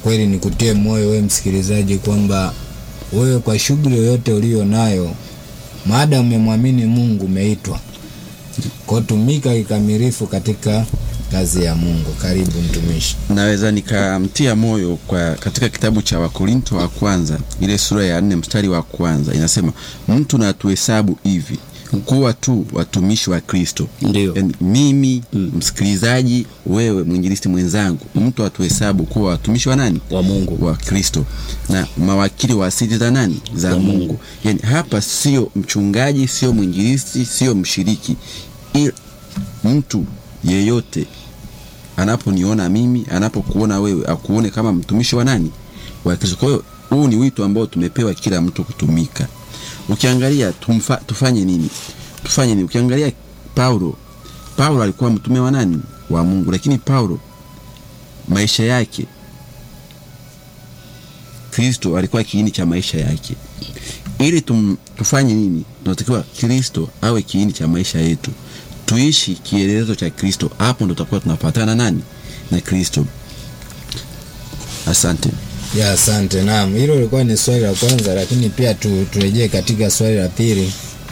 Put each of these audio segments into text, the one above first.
kweli nikutie moyo wewe msikilizaji kwamba wewe kwa shughuli yoyote uliyo nayo, maada umemwamini Mungu, umeitwa kwa tumika kikamilifu katika kazi ya Mungu. Karibu mtumishi. naweza nikamtia moyo kwa katika kitabu cha wakorinto wa kwanza ile sura ya nne mstari wa kwanza inasema mtu na tuhesabu hivi kuwa tu watumishi wa kristo Ndio. Yaani, mimi msikilizaji wewe mwinjilisti mwenzangu mtu atuhesabu kuwa watumishi wa nani wa Mungu. wa kristo na mawakili wa asili za nani za Za mungu. Mungu. yani hapa sio mchungaji sio mwinjilisti sio mshiriki ila mtu yeyote anaponiona mimi anapokuona wewe akuone kama mtumishi wa nani wa kristo kwa hiyo huu ni wito ambao tumepewa kila mtu kutumika ukiangalia tumfa, tufanye nini tufanye nini ukiangalia paulo paulo alikuwa mtume wa nani wa mungu lakini paulo maisha yake kristo alikuwa kiini cha maisha yake ili tum, tufanye nini tunatakiwa kristo awe kiini cha maisha yetu tuishi kielelezo cha kristo hapo ndo tutakuwa tunafatana nani na kristo asante Ya, asante. Naam, hilo lilikuwa ni swali la kwanza, lakini pia tu, turejee katika swali la pili.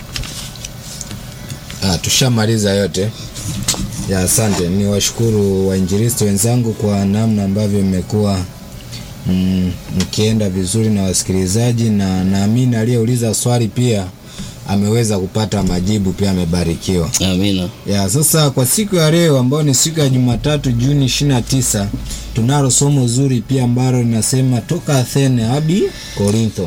Ah, tushamaliza yote. Ya, asante. Ni washukuru wainjilisti wenzangu kwa namna ambavyo mmekuwa mm, mkienda vizuri na wasikilizaji, na naamini aliyeuliza swali pia ameweza kupata majibu, pia amebarikiwa. Amina. Ya, sasa kwa siku ya leo ambayo ni siku ya Jumatatu Juni 29 tunalo somo zuri pia ambalo linasema toka Athene hadi Korintho.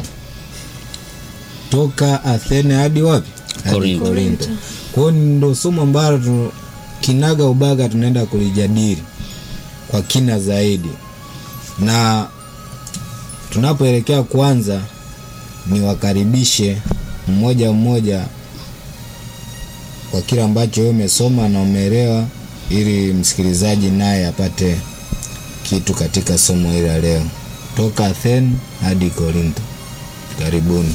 Toka Athene hadi wapi? Hadi Korintho. Korintho. Kwa hiyo ndo somo ambalo tu, kinaga ubaga tunaenda kulijadili kwa kina zaidi, na tunapoelekea kwanza, niwakaribishe mmoja mmoja kwa kile ambacho wewe umesoma na umeelewa, ili msikilizaji naye apate kitu katika somo hili la leo, toka Athene hadi Korintho. Karibuni.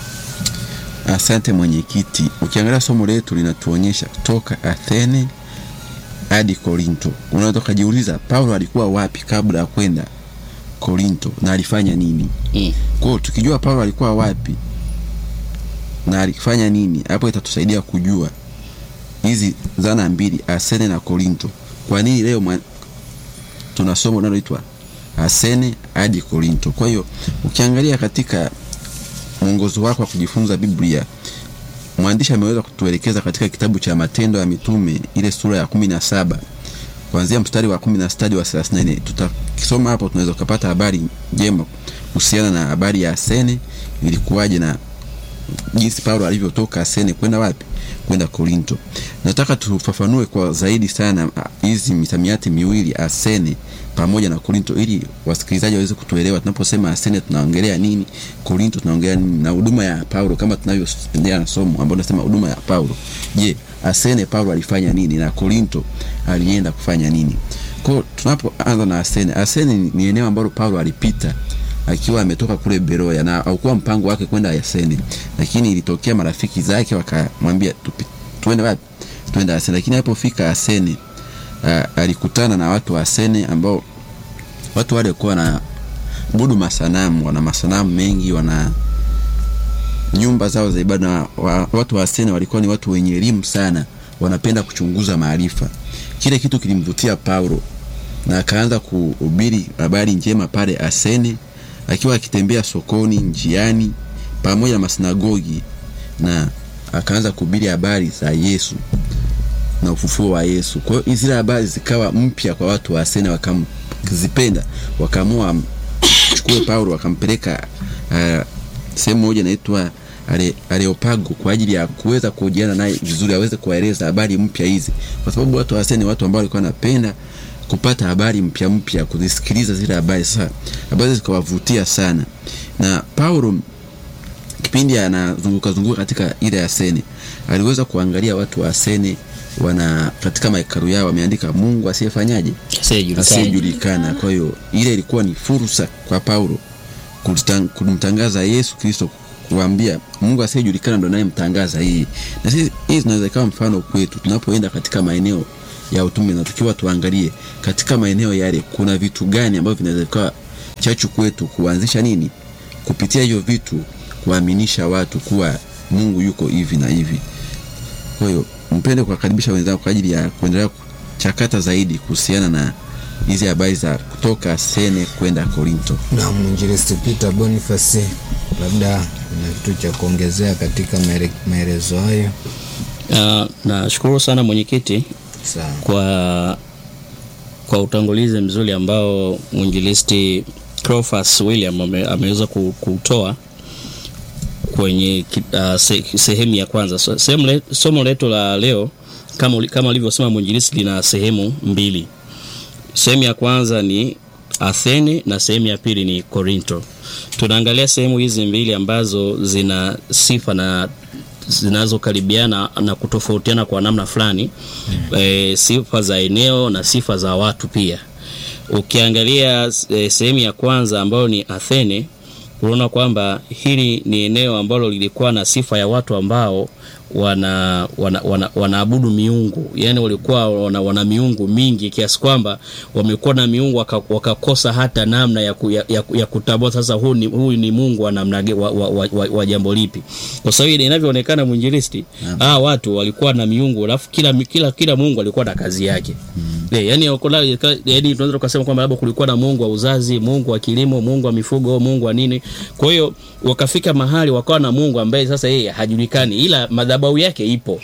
asante mwenyekiti ukiangalia somo letu linatuonyesha toka athene hadi korinto unaweza ukajiuliza paulo alikuwa wapi kabla ya kwenda korinto na alifanya nini Mm. kwao tukijua paulo alikuwa wapi na alifanya nini hapo itatusaidia kujua hizi zana mbili asene na korinto kwa nini leo mwa- tuna somo linaloitwa asene hadi korinto kwa hiyo ukiangalia katika mwongozo wako wa kujifunza biblia mwandishi ameweza kutuelekeza katika kitabu cha matendo ya mitume ile sura ya kumi na saba kuanzia mstari wa kumi na sita hadi wa thelathini na nne tutakisoma hapo tunaweza ukapata habari njema kuhusiana na habari ya asene ilikuwaje na jinsi paulo alivyotoka asene kwenda wapi kwenda korinto nataka tufafanue kwa zaidi sana ah, hizi misamiati miwili asene pamoja na korinto ili wasikilizaji waweze kutuelewa tunaposema asene tunaongelea nini korinto tunaongelea nini na huduma ya paulo kama tunavyoendelea na somo ambao nasema huduma ya paulo je asene paulo alifanya nini na korinto alienda kufanya nini kwao tunapoanza na asene asene ni- ni eneo ambalo paulo alipita akiwa ametoka kule Beroya na haukuwa mpango wake kwenda Asene, lakini ilitokea marafiki zake wakamwambia tupi- tuende wapi? Tuende Asene. Lakini alipofika Asene uh, alikutana na watu wa Asene ambao watu wale walikuwa na budu masanamu, wana masanamu mengi, wana nyumba zao za ibada. na wa, watu wa Asene walikuwa ni watu wenye elimu sana, wanapenda kuchunguza maarifa. Kile kitu kilimvutia Paulo na akaanza kuhubiri habari njema pale Asene, akiwa akitembea sokoni, njiani, pamoja na masinagogi, na akaanza kuhubiri habari za Yesu na ufufuo wa Yesu. Kwa hiyo zile habari zikawa mpya kwa watu wa Asene, wakazipenda, wakaamua chukue Paulo wakampeleka uh, sehemu moja inaitwa Ale- Areopago kwa ajili ya kuweza kuhojiana naye vizuri, aweze kuwaeleza habari mpya hizi, kwa sababu watu wa Asene ni watu ambao walikuwa wanapenda kupata habari mpya mpya, kuzisikiliza zile habari. Sasa habari zikawavutia sana, na Paulo kipindi anazunguka zunguka katika ile Asene aliweza kuangalia watu wa Asene wana katika mahekalu yao wameandika Mungu asiyefanyaje Asiyejulikana. asiyejulikana. Kwa hiyo ile ilikuwa ni fursa kwa Paulo kulitang- kumtangaza Yesu Kristo, kuambia Mungu asiyejulikana ndo anayemtangaza yeye. Na sisi hii zinaweza ikawa mfano kwetu tunapoenda katika maeneo ya utume, na tukiwa tuangalie katika maeneo yale kuna vitu gani ambavyo vinaweza vikawa chachu kwetu kuanzisha nini kupitia hivyo vitu kuaminisha watu kuwa mungu yuko hivi na hivi kwa hiyo mpende kuwakaribisha wenzako kwa ajili ya kuendelea kuchakata zaidi kuhusiana na hizi habari za kutoka sene kwenda korinto na mwinjilisti Peter Boniface, labda na kitu cha kuongezea katika maele- maelezo hayo. Uh, nashukuru sana mwenyekiti Sawa. kwa kwa utangulizi mzuri ambao mwinjilisti Cleophas William ame, ameweza ku- kutoa kwenye ki- uh, se, sehemu ya kwanza. So, sehemu le, somo letu la leo kama uli- kama alivyosema mwinjilisti lina sehemu mbili. Sehemu ya kwanza ni Athene na sehemu ya pili ni Korinto. Tunaangalia sehemu hizi mbili ambazo zina sifa na zinazokaribiana na kutofautiana kwa namna fulani mm. E, sifa za eneo na sifa za watu pia. Ukiangalia e, sehemu ya kwanza ambayo ni Athene, unaona kwamba hili ni eneo ambalo lilikuwa na sifa ya watu ambao wana wana, wana, wanaabudu miungu yani walikuwa wana, wana miungu mingi kiasi kwamba wamekuwa na miungu waka- wakakosa hata namna ya, ku, ya, ya, ya kutambua sasa huyu ni, huyu ni mungu wa namna ge- wa, wa, wa, wa, wa jambo lipi kwa sababu ile inavyoonekana mwinjilisti hawa watu walikuwa na miungu alafu kila, kila, kila mungu alikuwa na kazi yake yeah, yani, wakula- yani tunaweza tukasema kwamba labda kulikuwa na mungu wa uzazi mungu wa kilimo mungu wa mifugo mungu wa nini kwa hiyo wakafika mahali wakawa na mungu ambaye sasa yeye hajulikani ila madhabahu yake ipo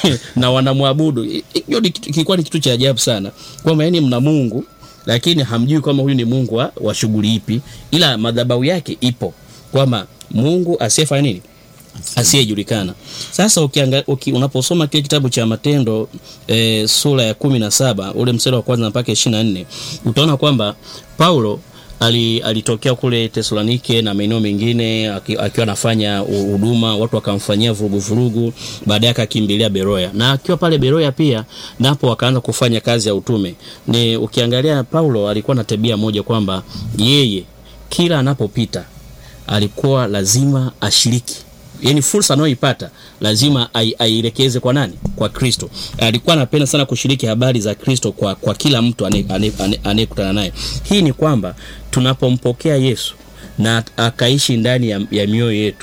na wanamwabudu I- i- hiyo ni kitu- kilikuwa ni kitu cha ajabu sana kwamba yani mna mungu lakini hamjui kwamba huyu ni mungu wa, wa shughuli ipi ila madhabahu yake ipo kwamba mungu asiyefanya nini asiyejulikana sasa ukianga, uki, unaposoma kile kitabu cha matendo e, sura ya kumi na saba ule mstari wa kwanza mpaka ishiri na nne utaona kwamba paulo ali, alitokea kule tesalonike na maeneo mengine aki- akiwa anafanya hu- huduma watu wakamfanyia vuruguvurugu baadaye akakimbilia beroya na akiwa pale beroya pia napo akaanza kufanya kazi ya utume ni ukiangalia paulo alikuwa na tabia moja kwamba yeye kila anapopita alikuwa lazima ashiriki yani fursa anayoipata lazima ai- aielekeze kwa nani kwa kristo alikuwa anapenda sana kushiriki habari za kristo kwa, kwa kila mtu ane- ane- ane- anayekutana naye hii ni kwamba tunapompokea yesu na akaishi ndani ya, ya mioyo yetu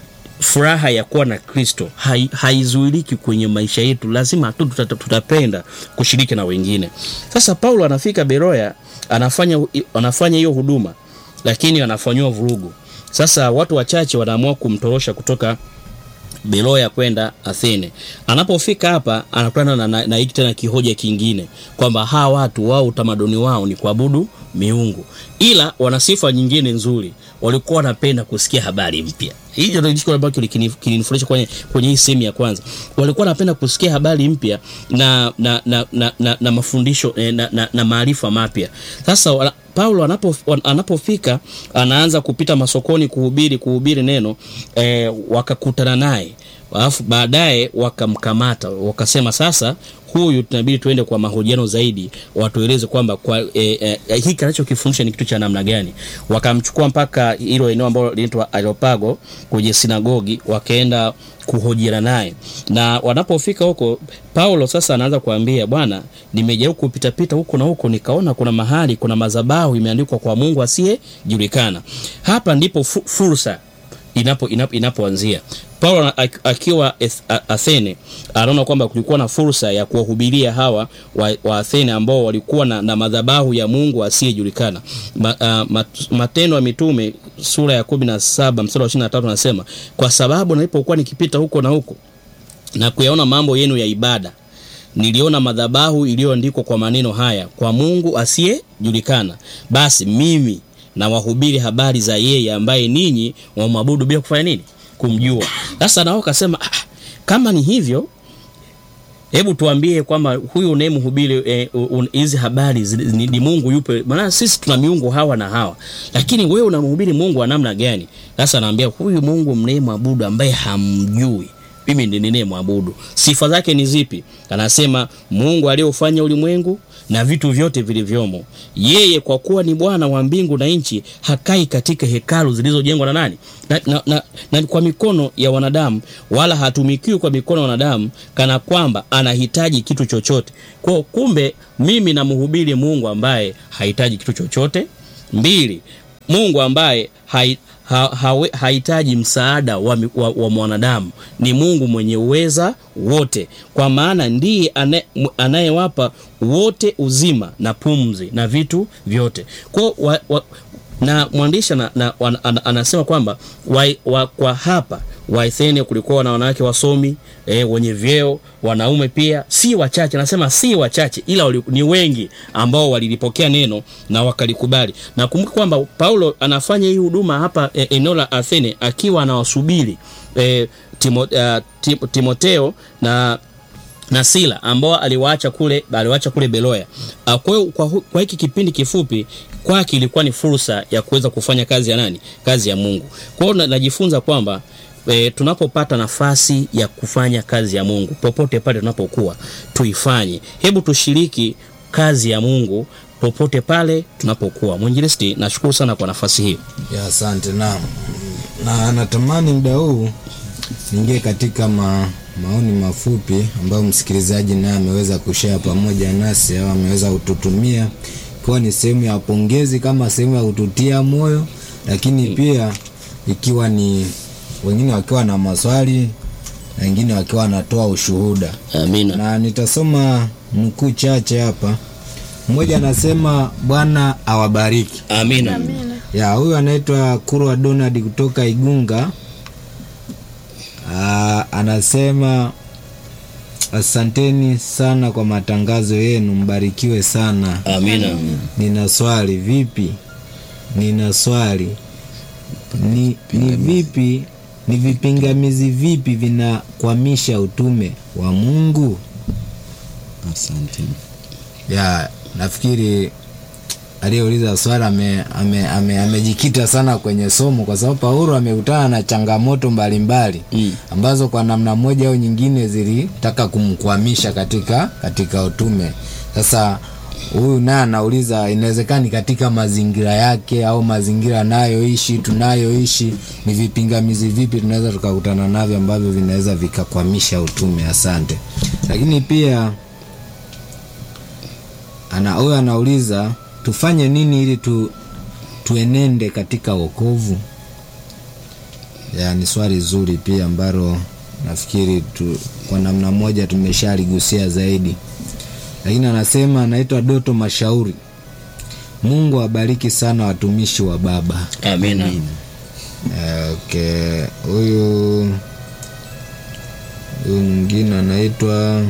furaha ya kuwa na kristo hai- haizuiliki kwenye maisha yetu lazima tu tuta- tutapenda kushiriki na wengine sasa paulo anafika beroya anafanya anafanya hiyo huduma lakini anafanyiwa vurugu sasa watu wachache wanaamua kumtorosha kutoka beloya kwenda athene anapofika hapa anakutana na, na, na hiki tena kihoja kingine kwamba hawa watu wao utamaduni wao ni kuabudu miungu ila wana sifa nyingine nzuri walikuwa wanapenda kusikia habari mpya hicho ndio kitu ambacho kilini- kilinifurahisha kwenye, kwenye hii sehemu ya kwanza walikuwa wanapenda kusikia habari mpya na, na, na, na, na, na mafundisho eh, na, na, na maarifa mapya sasa wana- paulo anapo, wan- anapofika anaanza kupita masokoni kuhubiri kuhubiri neno eh, wakakutana naye alafu baadaye wakamkamata wakasema sasa huyu tunabidi tuende kwa mahojiano zaidi watueleze kwamba kwa e, e, hiki anachokifundisha ni kitu cha namna gani wakamchukua mpaka hilo eneo ambalo linaitwa areopago kwenye sinagogi wakaenda kuhojiana naye na wanapofika huko paulo sasa anaanza kuambia bwana nimejaribu kupitapita huko na huko nikaona kuna mahali kuna madhabahu imeandikwa kwa mungu asiyejulikana hapa ndipo fu, fursa inapo inapo inapoanzia paulo ana- ak- akiwa Eth- A- athene anaona kwamba kulikuwa na fursa ya kuwahubiria hawa wa, wa athene ambao walikuwa na, na madhabahu ya mungu asiyejulikana Ma, uh, mat, matendo ya mitume sura ya kumi na saba mstari wa ishiri na tatu anasema kwa sababu nilipokuwa nikipita huko na huko na kuyaona mambo yenu ya ibada niliona madhabahu iliyoandikwa kwa maneno haya kwa mungu asiyejulikana basi mimi na wahubiri habari za yeye ambaye ninyi wamwabudu bila kufanya nini kumjua sasa nao kasema "Ah, kama ni hivyo hebu tuambie kwamba huyu unayemhubiri eh, un- hizi habari zi- ni, ni mungu yupe maana sisi tuna miungu hawa na hawa lakini wewe unamhubiri mungu wa namna gani sasa anaambia huyu mungu mnayemwabudu ambaye hamjui mimi ndi ninayemwabudu sifa zake ni zipi anasema mungu aliyeufanya ulimwengu na vitu vyote vilivyomo yeye kwa kuwa ni bwana wa mbingu na nchi hakai katika hekalu zilizojengwa na nani na, na, na, na kwa mikono ya wanadamu wala hatumikiwi kwa mikono ya wanadamu kana kwamba anahitaji kitu chochote kwao kumbe mimi namhubiri mungu ambaye hahitaji kitu chochote mbili mungu ambaye hai, ha, hawe- hahitaji msaada wa, mi- wa, wa mwanadamu ni mungu mwenye uweza wote kwa maana ndiye ane- m- anayewapa wote uzima na pumzi na vitu vyote kwao wa, wa, na mwandishi na, na, wan- ana- anasema kwamba wa, wa, kwa hapa waithene kulikuwa na wanawake wasomi e, wenye vyeo wanaume pia si wachache anasema si wachache ila wali, ni wengi ambao walilipokea neno na wakalikubali na kumbuka kwamba paulo anafanya hii huduma hapa e, eneo la athene akiwa anawasubiri e, timo, uh, tim, timoteo na na sila ambao aliwaacha kule aliwaacha kule beloya Ah, kwa hiyo kwa, hu- kwa hiki kipindi kifupi kwake ilikuwa ni fursa ya kuweza kufanya kazi ya nani kazi ya mungu kwa hiyo na- najifunza kwamba e, tunapopata nafasi ya kufanya kazi ya mungu popote pale tunapokuwa tuifanye hebu tushiriki kazi ya mungu popote pale tunapokuwa mwinjilisti nashukuru sana kwa nafasi hiyo ya asante naam na natamani muda huu niingie katika ma, maoni mafupi ambayo msikilizaji naye ameweza kushare pamoja nasi au ameweza kututumia ikiwa ni sehemu ya pongezi kama sehemu ya kututia moyo lakini pia ikiwa ni wengine wakiwa na maswali na wengine wakiwa wanatoa ushuhuda amina na nitasoma nukuu chache hapa mmoja anasema bwana awabariki amina ya huyu anaitwa kurwa donald kutoka igunga Aa, anasema asanteni sana kwa matangazo yenu mbarikiwe sana amina nina swali vipi nina swali ni, ni vipi ni vipingamizi vipi vinakwamisha utume wa mungu asante ya nafikiri aliyeuliza swali amejikita ame, ame, amejikita sana kwenye somo kwa sababu paulo amekutana na changamoto mbalimbali Mm. ambazo kwa namna moja au nyingine zilitaka kumkwamisha katika katika utume sasa huyu naye anauliza inawezekani katika mazingira yake au mazingira anayoishi tunayoishi ni vipingamizi vipi tunaweza tukakutana navyo ambavyo vinaweza vikakwamisha utume asante lakini pia ana huyo anauliza tufanye nini ili tu, tuenende katika wokovu ya ni swali zuri pia ambalo nafikiri tu, kwa namna moja tumeshaligusia zaidi lakini anasema anaitwa doto mashauri mungu awabariki sana watumishi wa baba amina Eh, okay huyu huyu mwingine anaitwa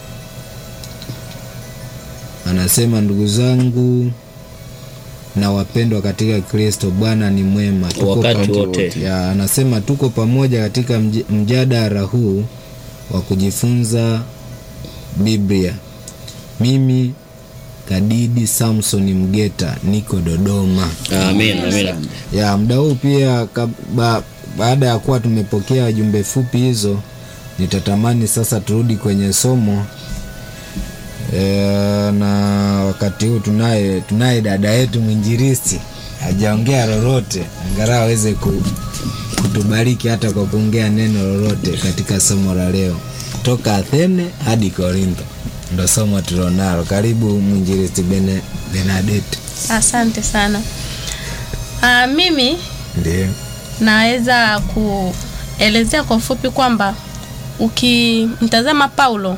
anasema ndugu zangu na wapendwa katika kristo bwana ni mwema Tuko wakati pa- wote ya anasema tuko pamoja katika mj- mjadala huu wa kujifunza biblia mimi kadidi samson mgeta niko dodoma amina amina ya muda huu pia kab- ba, baada ya kuwa tumepokea jumbe fupi hizo nitatamani sasa turudi kwenye somo e, na wakati huu tunaye tunaye dada yetu mwinjiristi hajaongea lolote angalau aweze ku, kutubariki hata kwa kuongea neno lolote katika somo la leo toka athene hadi korintho ndo somo tulionalo karibu mwinjiristi Bene, benadeti Asante sana. Aa, mimi ndio naweza kuelezea kwa ufupi kwamba ukimtazama Paulo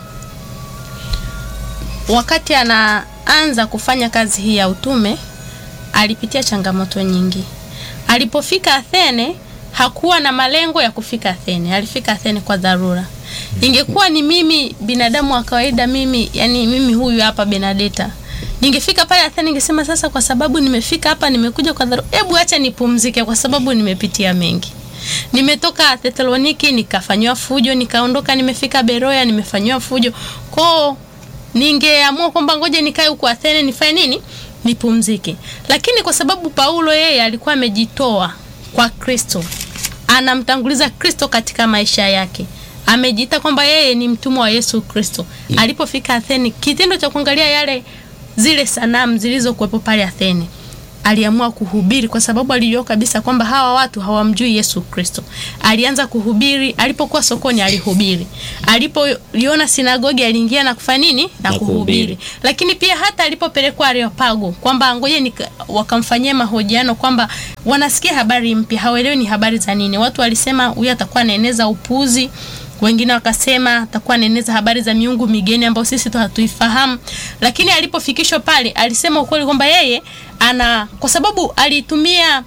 wakati anaanza kufanya kazi hii ya utume alipitia changamoto nyingi. Alipofika Athene hakuwa na malengo ya kufika Athene, alifika Athene kwa dharura. Ingekuwa ni mimi binadamu wa kawaida, mimi yani mimi huyu hapa Benadeta, ningefika pale Athene ningesema sasa, kwa sababu nimefika hapa, nimekuja kwa dharura, hebu acha nipumzike, kwa sababu nimepitia mengi. Nimetoka Thessaloniki nikafanywa fujo, nikaondoka, nimefika Beroya nimefanywa fujo. Kwao ningeamua kwamba ngoja nikae huko Athene nifanye nini? Nipumzike. Lakini kwa sababu Paulo yeye alikuwa amejitoa kwa Kristo, anamtanguliza Kristo katika maisha yake, amejiita kwamba yeye ni mtumwa wa Yesu Kristo. Alipofika Athene, kitendo cha kuangalia yale zile sanamu zilizokuwepo pale Athene, aliamua kuhubiri kwa sababu alijua kabisa kwamba hawa watu hawamjui Yesu Kristo. Alianza kuhubiri, alipokuwa sokoni alihubiri, alipoliona sinagogi aliingia na kufanya nini na, Na kuhubiri. kuhubiri. Lakini pia hata alipopelekwa Areopago kwamba ngoje ni wakamfanyia mahojiano kwamba wanasikia habari mpya, hawaelewi ni habari za nini. Watu walisema huyu atakuwa anaeneza upuzi wengine wakasema atakuwa anaeneza habari za miungu migeni ambayo sisi tu hatuifahamu, lakini alipofikishwa pale alisema ukweli kwamba yeye ana, kwa sababu alitumia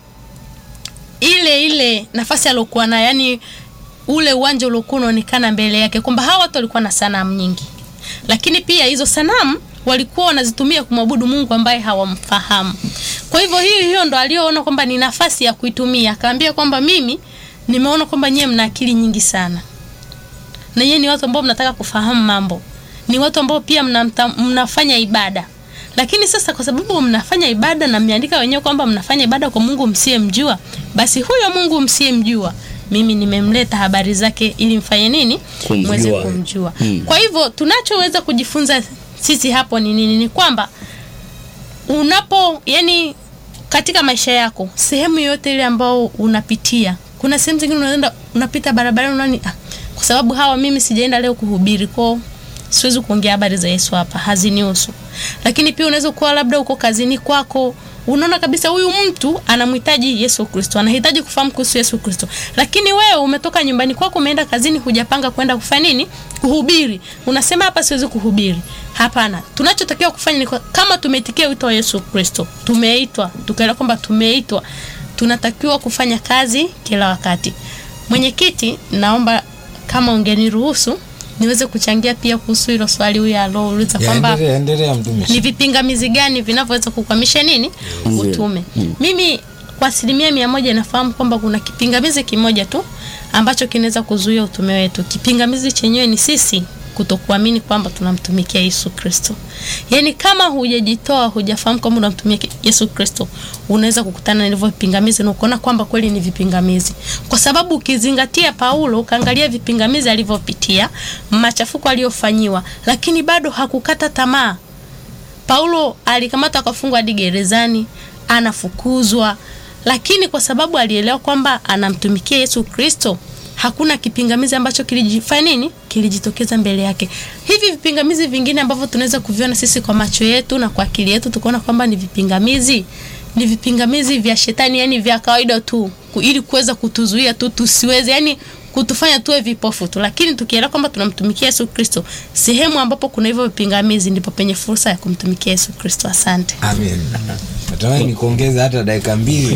ile ile nafasi aliyokuwa nayo, yani ule uwanja uliokuwa unaonekana mbele yake, kwamba hawa watu walikuwa na sanamu nyingi, lakini pia hizo sanamu walikuwa wanazitumia kumwabudu Mungu ambaye hawamfahamu. Kwa hivyo hiyo hiyo ndo aliyoona kwamba ni nafasi ya kuitumia, akaambia kwamba mimi nimeona kwamba nyewe mna akili nyingi sana na nyie ni watu ambao mnataka kufahamu mambo, ni watu ambao pia mnamta, mnafanya ibada. Lakini sasa kwa sababu mnafanya ibada na mmeandika wenyewe kwamba mnafanya ibada kwa Mungu msiyemjua, basi huyo Mungu msiyemjua mimi nimemleta habari zake ili mfanye nini? Kumjua. Mweze kumjua. Hmm. Kwa hivyo tunachoweza kujifunza sisi hapo ni nini? Ni kwamba unapo yani katika maisha yako sehemu yoyote ile ambao unapitia kuna sehemu zingine unaenda unapita barabarani unaoni ah, kwa sababu hawa mimi sijaenda leo kuhubiri kwao siwezi kuongea habari za Yesu hapa hazinihusu lakini pia unaweza kuwa labda uko kazini kwako unaona kabisa huyu mtu anamhitaji Yesu Kristo anahitaji kufahamu kuhusu Yesu Kristo lakini wewe umetoka nyumbani kwako umeenda kazini hujapanga kwenda kufanya nini kuhubiri unasema hapa siwezi kuhubiri hapana tunachotakiwa kufanya ni kwa- kama tumeitikia wito wa Yesu Kristo tumeitwa tukaelewa kwamba tumeitwa tunatakiwa kufanya kazi kila wakati mwenyekiti naomba kama ungeniruhusu niweze kuchangia pia kuhusu hilo swali huyu alouliza kwamba Yaendelea, endelea mtumishi. ni vipingamizi gani vinavyoweza kukwamisha nini utume mimi kwa asilimia mia moja nafahamu kwamba kuna kipingamizi kimoja tu ambacho kinaweza kuzuia utume wetu kipingamizi chenyewe ni sisi kutokuamini kwamba tunamtumikia Yesu Kristo. Yaani kama hujajitoa, hujafahamu kwamba unamtumikia Yesu Kristo, unaweza kukutana na hivyo vipingamizi na ukaona kwamba kweli ni vipingamizi. Kwa sababu ukizingatia Paulo, ukaangalia vipingamizi alivyopitia, machafuko aliyofanyiwa, lakini bado hakukata tamaa. Paulo alikamatwa akafungwa hadi gerezani, anafukuzwa, lakini kwa sababu alielewa kwamba anamtumikia Yesu Kristo, hakuna kipingamizi ambacho kilijifanya nini, kilijitokeza mbele yake. Hivi vipingamizi vingine ambavyo tunaweza kuviona sisi kwa macho yetu na kwa akili yetu, tukaona kwamba ni vipingamizi, ni vipingamizi vya shetani, yani vya kawaida tu, ku- ili kuweza kutuzuia tu tusiweze, yani kutufanya tuwe vipofu tu, lakini tukielewa kwamba tunamtumikia Yesu Kristo, sehemu ambapo kuna hivyo vipingamizi ndipo penye fursa ya kumtumikia Yesu Kristo. Asante. Amen. Natamani nikuongeza hata dakika mbili.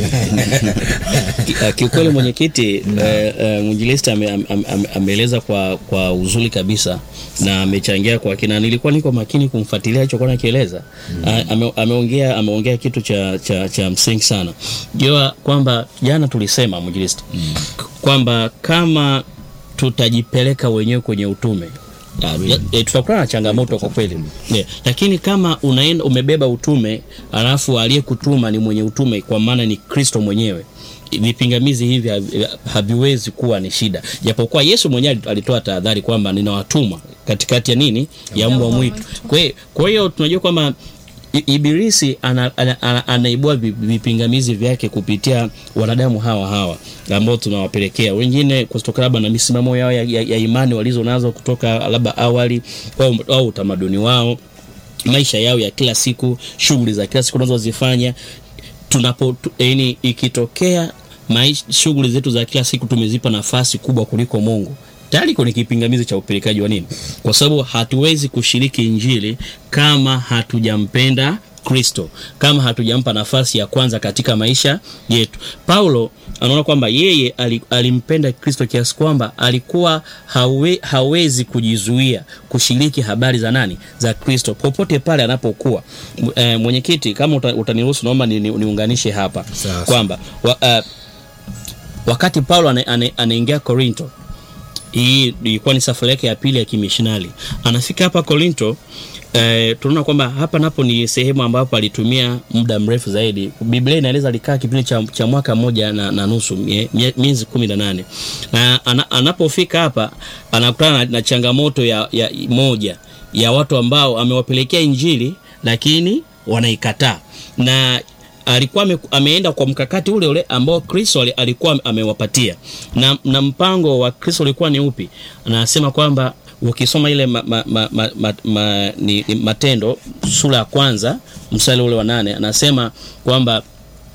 Ki- uh, kiukweli mwenyekiti eh, eh, mwinjilisti ame- ame- ame- ameeleza kwa kwa uzuri kabisa na amechangia kwa kina. Nilikuwa niko makini kumfuatilia alichokuwa nakieleza. Ah, ame- Ameongea ameongea kitu cha, cha, cha msingi sana. Jua kwamba jana tulisema mwinjilisti kwamba kama tutajipeleka wenyewe kwenye utume Ah, ya- eh, tutakutana na changamoto kwa kweli yeah. Lakini kama unaenda umebeba utume alafu aliyekutuma ni mwenye utume, kwa maana ni Kristo mwenyewe, vipingamizi hivi havi- haviwezi kuwa ni shida, japokuwa Yesu mwenyewe alitoa tahadhari kwamba ninawatuma katikati ya nini ya mbwa mwitu. Kwa hiyo kwa hiyo tunajua kwamba I- Ibilisi ana, ana, ana, anaibua vi- vipingamizi vyake kupitia wanadamu hawa hawa ambao tunawapelekea wengine kutoka labda na misimamo yao ya, ya, ya imani walizo nazo kutoka labda awali au, au utamaduni wao maisha yao ya kila siku shughuli za kila siku unazozifanya tunapo tu- yaani ikitokea maisha shughuli zetu za kila siku tumezipa nafasi kubwa kuliko Mungu tayari kwenye kipingamizi cha upelekaji wa nini kwa sababu hatuwezi kushiriki injili kama hatujampenda Kristo kama hatujampa nafasi ya kwanza katika maisha yetu. Paulo anaona kwamba yeye ali- alimpenda Kristo kiasi kwamba alikuwa hawe, hawezi kujizuia kushiriki habari za nani za Kristo popote pale anapokuwa. M- eh, mwenyekiti, kama uta- utaniruhusu, naomba ni- ni- niunganishe hapa Sawa. kwamba wa, uh, wakati Paulo ane- ane- anaingia Korinto hii ilikuwa ni safari yake ya pili ya kimishonari. Anafika hapa Korinto eh, tunaona kwamba hapa napo ni sehemu ambapo alitumia muda mrefu zaidi. Biblia inaeleza alikaa kipindi cha, cha mwaka mmoja na, na nusu mie- mie- miezi kumi na nane na ana, anapofika hapa anakutana na, na changamoto ya, ya moja ya watu ambao amewapelekea Injili lakini wanaikataa na alikuwa ame, ameenda kwa mkakati ule ule ambao Kristo ali- alikuwa amewapatia na, na mpango wa Kristo ulikuwa ni upi? Anasema kwamba ukisoma ile ma, ma, ma, ma, ma, ma, ni, ni Matendo sura ya kwanza mstari ule wa nane anasema kwamba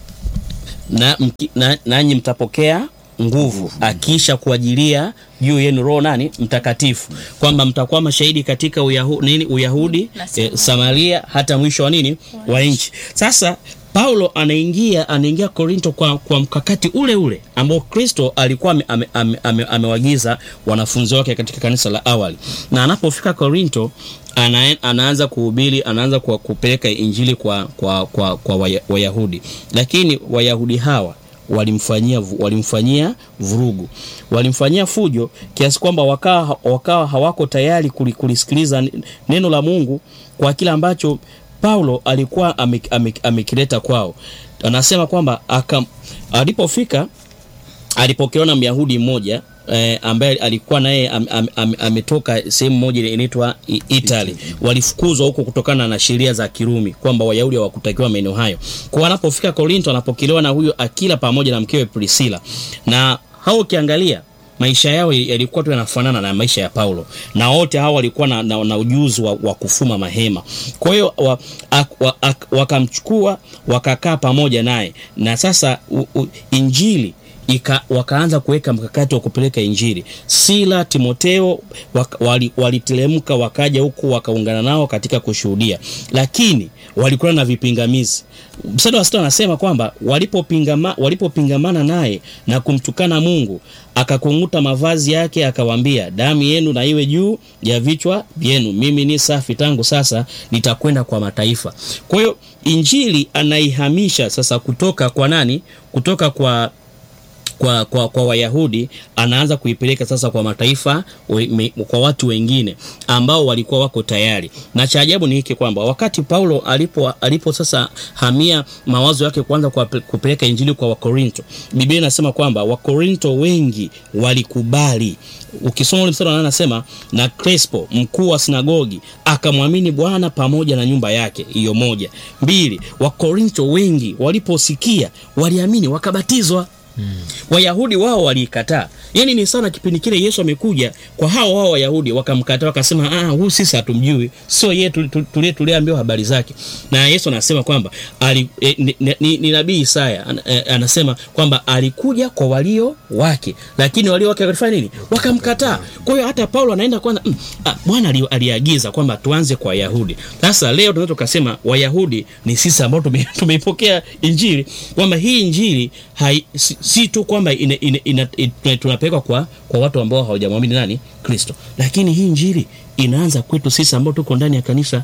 na, mki- na, nanyi mtapokea nguvu akisha kuajilia juu yenu roho nani mtakatifu kwamba mtakuwa mashahidi katika uyahu, nini uyahudi Na eh, samaria hata mwisho wa nini wa nchi sasa paulo anaingia anaingia korinto kwa, kwa mkakati ule ule ambao kristo alikuwa ame- ame- ame- ame- amewagiza wanafunzi wake katika kanisa la awali na anapofika korinto ana, anaanza kuhubiri anaanza kwa kupeleka injili kwa, kwa, kwa, kwa Waya- wayahudi lakini wayahudi hawa walimfanyia vu- walimfanyia vurugu walimfanyia fujo kiasi kwamba wakawa, wakawa hawako tayari kuli- kulisikiliza n- neno la mungu kwa kile ambacho paulo alikuwa ame- ame- amekileta kwao anasema kwamba aka- alipofika alipokelewa na myahudi mmoja eh, ambaye alikuwa naye am, am, am, ametoka sehemu moja ile inaitwa I- italy walifukuzwa huko kutokana na sheria za kirumi kwamba wayahudi hawakutakiwa maeneo hayo kwa wanapofika korinto anapokelewa na huyo akila pamoja na mkewe priscilla na hao ukiangalia maisha yao yalikuwa tu yanafanana na maisha ya paulo na wote hao walikuwa na, na, na ujuzi wa, wa kufuma mahema kwa hiyo wa, ak- wa, ak- wakamchukua wakakaa pamoja naye na sasa u, u, injili ika, wakaanza kuweka mkakati wa kupeleka injili sila timoteo wak, wali, waliteremka wakaja huku wakaungana nao katika kushuhudia lakini walikuwa na vipingamizi mstari wa sita anasema kwamba walipopingama, walipopingamana naye na kumtukana mungu akakung'uta mavazi yake akawaambia damu yenu na iwe juu ya vichwa vyenu mimi ni safi tangu sasa nitakwenda kwa mataifa kwa hiyo injili anaihamisha sasa kutoka kwa nani kutoka kwa kwa, kwa, kwa wayahudi anaanza kuipeleka sasa kwa mataifa we, me, kwa watu wengine ambao walikuwa wako tayari na cha ajabu ni hiki kwamba wakati paulo alipo, alipo sasa hamia mawazo yake kwanza kwa kupeleka injili kwa wakorinto biblia inasema kwamba wakorinto wengi walikubali ukisoma ule mstari wa nane anasema na crespo mkuu wa sinagogi akamwamini bwana pamoja na nyumba yake hiyo moja mbili wakorinto wengi waliposikia waliamini wakabatizwa wayahudi wao waliikataa yaani ni sana kipindi kile yesu amekuja kwa hao wao wayahudi wakamkataa wakasema "Ah, huyu sisi hatumjui sio yeye tulie tuliambiwa habari zake na yesu anasema kwamba ali, e, ni, ni, ni, ni nabii isaya an, e, anasema kwamba alikuja kwa walio wake lakini walio wake walifanya nini wakamkataa kwa hiyo hata paulo anaenda kwanza mm, ah, bwana ali- aliagiza kwamba tuanze kwa wayahudi sasa leo tunaweza tukasema wayahudi ni sisi ambao tume- tumeipokea injili kwamba hii injili hai, si, si tu kwamba ina, ina, ina, ina, tunapelekwa kwa, kwa watu ambao hawajamwamini nani kristo lakini hii injili inaanza kwetu sisi ambao tuko ndani ya kanisa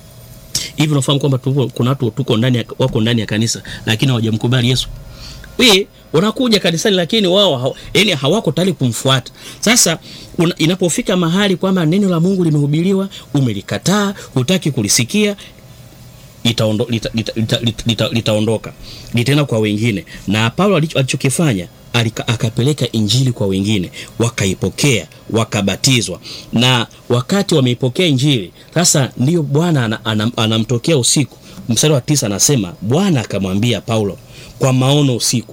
hivi unafahamu kwamba tupo, kuna watu tuko ndani ya, wako ndani ya kanisa lakini hawajamkubali yesu we wanakuja kanisani lakini wao haw, yani hawako tayari kumfuata sasa una, inapofika mahali kwamba neno la mungu limehubiriwa umelikataa hutaki kulisikia itaondo- lita- lita- lita- lita- lita- litaondoka litaenda kwa wengine na paulo alicho- alichokifanya alika- akapeleka injili kwa wengine wakaipokea wakabatizwa na wakati wameipokea injili sasa ndiyo bwana ana- ana- anamtokea usiku mstari wa tisa anasema bwana akamwambia paulo kwa maono usiku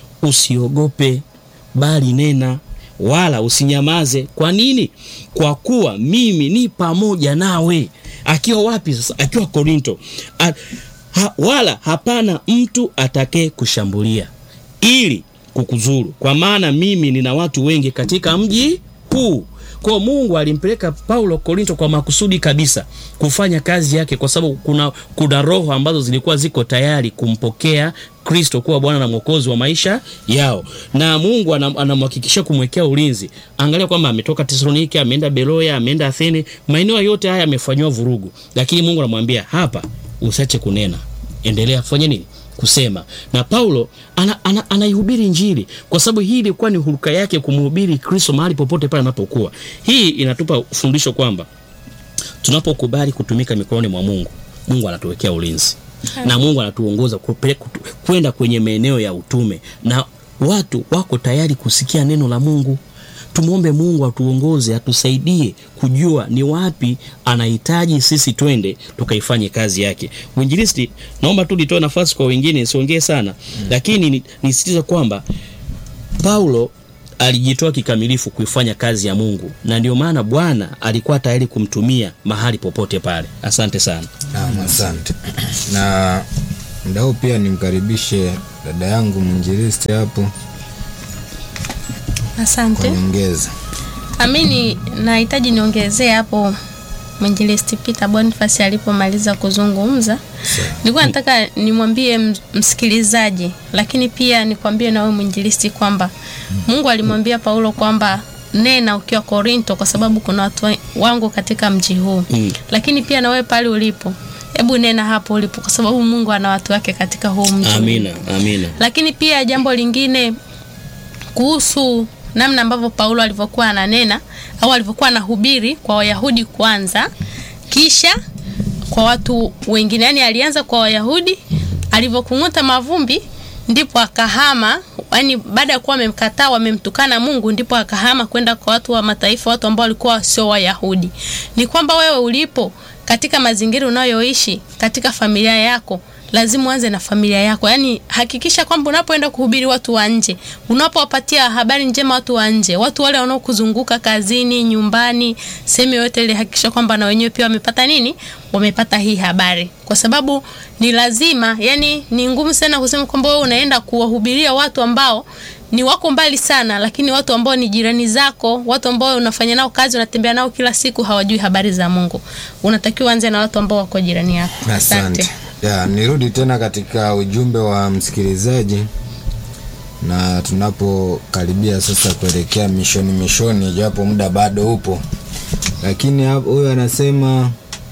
usiogope bali nena wala usinyamaze kwa nini kwa kuwa mimi ni pamoja nawe akiwa wapi sasa akiwa korinto A, ha, wala hapana mtu atakaye kushambulia ili kukuzuru kwa maana mimi nina watu wengi katika mji huu kwa mungu alimpeleka paulo korinto kwa makusudi kabisa kufanya kazi yake kwa sababu kuna, kuna roho ambazo zilikuwa ziko tayari kumpokea kristo kuwa bwana na mwokozi wa maisha yao na mungu anam- anamhakikishia kumwekea ulinzi angalia kwamba ametoka tesalonike ameenda beroya ameenda athene maeneo yote haya amefanyiwa vurugu lakini mungu anamwambia hapa usiache kunena endelea fanya nini kusema na paulo anaihubiri ana, ana anaihubiri injili kwa sababu hii ilikuwa ni huruka yake kumhubiri kristo mahali popote pale anapokuwa hii inatupa fundisho kwamba tunapokubali kutumika mikononi mwa mungu mungu anatuwekea ulinzi na mungu anatuongoza kupe- kutu- kwenda kwenye maeneo ya utume na watu wako tayari kusikia neno la mungu tumwombe mungu atuongoze atusaidie kujua ni wapi anahitaji sisi twende tukaifanye kazi yake mwinjilisti naomba tu nitoe nafasi kwa wengine siongee sana mm. lakini ni- nisitiza kwamba paulo alijitoa kikamilifu kuifanya kazi ya mungu na ndio maana bwana alikuwa tayari kumtumia mahali popote pale asante sana Naam, asante na mda huu pia nimkaribishe dada yangu mwinjilisti hapo Asante. kwa nyongeza Amini, nahitaji niongezee hapo mwinjilisti Peter Boniface alipomaliza kuzungumza. Nilikuwa nataka nimwambie m- msikilizaji, lakini pia nikwambie na wewe mwinjilisti kwamba Mungu alimwambia Paulo kwamba nena ukiwa Korinto, kwa sababu kuna watu wa- wangu katika mji huu Mm. lakini pia na wewe pale ulipo, hebu nena hapo ulipo, kwa sababu Mungu ana watu wake katika huu mji. amina amina Lakini pia jambo lingine kuhusu namna ambavyo Paulo alivyokuwa ananena au alivyokuwa anahubiri kwa Wayahudi kwanza, kisha kwa watu wengine. Yaani alianza kwa Wayahudi, alivyokung'uta mavumbi ndipo akahama, yaani baada ya kuwa wamemkataa wamemtukana Mungu, ndipo akahama kwenda kwa watu wa mataifa, watu ambao walikuwa sio Wayahudi. Ni kwamba wewe ulipo katika mazingira unayoishi katika familia yako lazima uanze na familia yako yaani hakikisha kwamba unapoenda kuhubiri watu wa nje unapowapatia habari njema watu wa nje watu wale wanaokuzunguka kazini nyumbani sehemu yoyote ile hakikisha kwamba na wenyewe pia wamepata nini wamepata hii habari kwa sababu ni lazima yani ni ngumu sana kusema kwamba wewe unaenda kuwahubiria watu ambao ni wako mbali sana lakini watu ambao ni jirani zako watu ambao unafanya nao kazi unatembea nao kila siku hawajui habari za mungu unatakiwa anze na watu ambao wako jirani yako asante ya nirudi tena katika ujumbe wa msikilizaji na tunapokaribia sasa kuelekea mishoni mishoni japo muda bado upo lakini hapo- huyu anasema